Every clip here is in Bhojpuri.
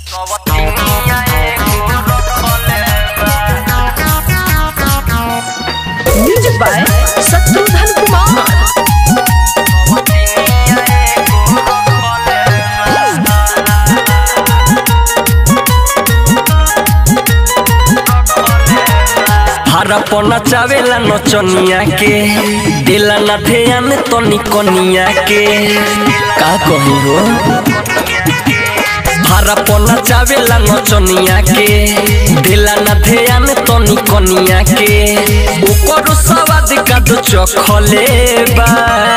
म्यूजिक बाय शत्रुघ्न कुमार हरपना चावेला नचनिया के दिला ना ध्यान तनी कनिया के का कही हो हरपना चावेला नचनिया के दिला ना ध्यान तनी कनिया के ऊपर सवाद का दो चखले बा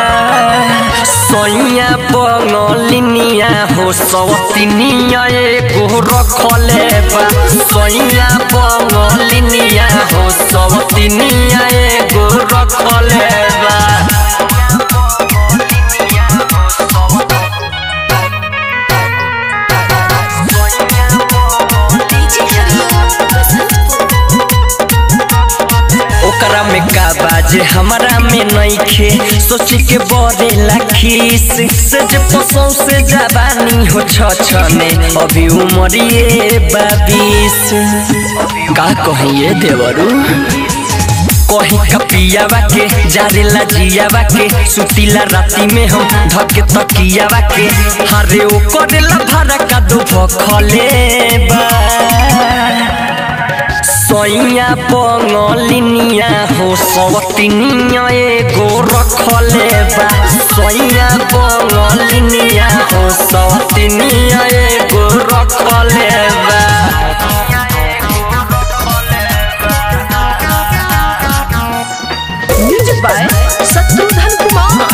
सैया बंगलिनिया हो सवतिनिया एगो रखले बा सैया बंगलिनिया हो सवतिनिया एगो रखले बा ओकरा में का बाजे हमारा में नइखे सोची के बड़े लाखीस से जे पसौ से जवानी हो छछने अभी उमरिए बाबीस का कहिए देवरू कहीं कपियावा के जारेला जियावा के सुतीला राती में हम धके तकियावा के हरे ओ करेला भाड़ा का दो भखले बा सैया पंगलिनिया हो सवतिनिया एगो रखले बा सैया पंगलिनिया हो सवतिनिया एगो रखले बा म्यूजिक बाय शत्रुघ्न कुमार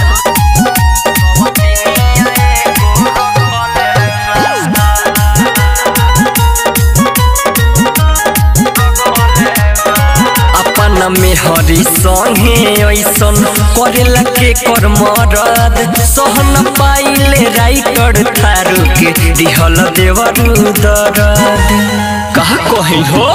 अपना में हरी संगे ऐसन करेला के कर मरद सहन पाइले राइटर थारू के दिहल देवरू दरद कहा कही हो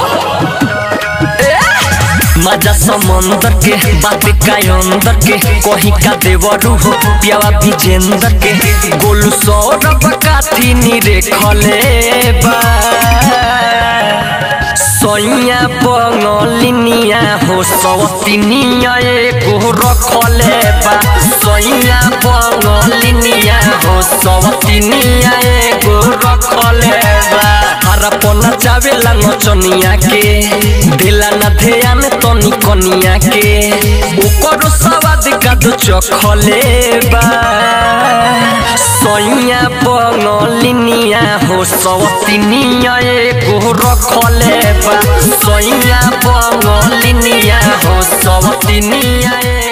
मजा समंदर के बात का अंदर के कहीं का देवरू हो प्यावा विजेंद्र के गोलू सौरभ काथी नीरे खले बा सैया पंगलिनिया हो सवतिनिया एगो रखले बा सैया पंगलिनिया हो सवतिनिया एगो रखले बा हरपना चावेला नचनिया के दिला ना ध्यान तनी कनिया के ऊपर सवाद का दो चखले बा सैया पंगलिनिया हो सवतिनिया एगो रखले बा सैया पंगलिनिया हो सवतिनिया